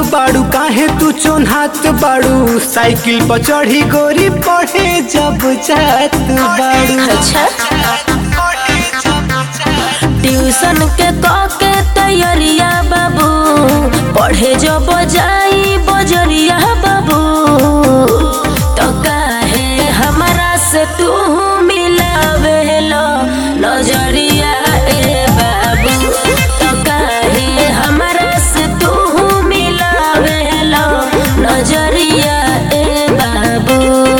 बाड़ू काहे तू चोन्हात बाड़ू साइकिल पर चढ़ी गोरी पढ़े जब जात बाड़ू अच्छा ट्यूशन के क के तैयारिया बाबू पढ़े जब जाई बजरिया बाबू तो काहे हमरा से तू मिलावेलो नजरिया ए बाबू तो काहे हमरा से तू मिलावेलो नजरिया ए बाबू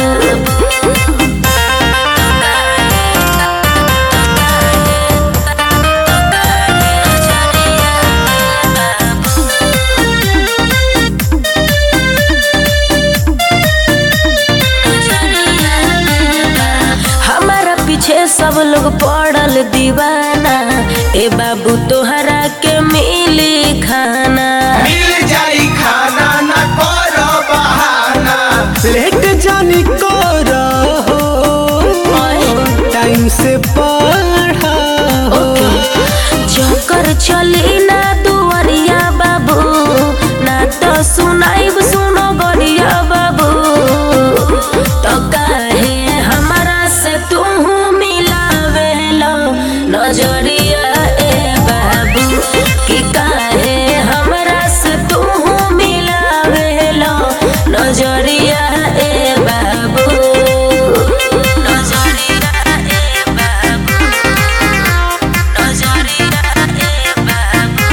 हमारा पीछे सब लोग पड़ल दीवाना ए बाबू तोहरा के मिली खाना मिल जाई खाना न करो बहाना लेट जानी को रहो टाइम से पढ़ा हो चक्कर चली ना दुआरिया बाबू ना तो सुनाइब सुनो गरिया बाबू तो काहे हमारा से तू मिलावेलो नजरिया ए बाबू कि काहे हमरा से तू मिलावेलो नजरिया ए बाबू नजरिया ए बाबू नजरिया ए बाबू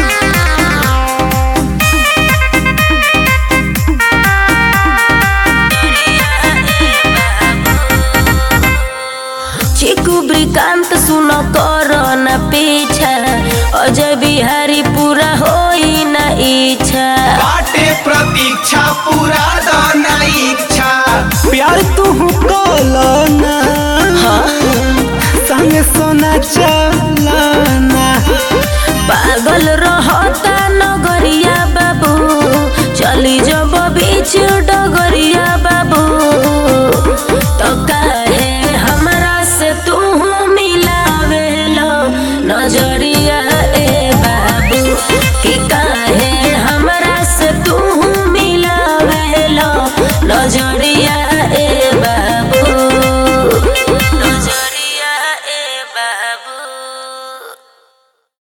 चिकू ब्रिकांत सुन कर न पीछा अजय बिहारी पूरा होई न इच्छा बाटे प्रतीक्षा पूरा दाना इच्छा प्यार तू कलना संग सोना चलना पागल रहता नगरिया बाबू चली जब बीच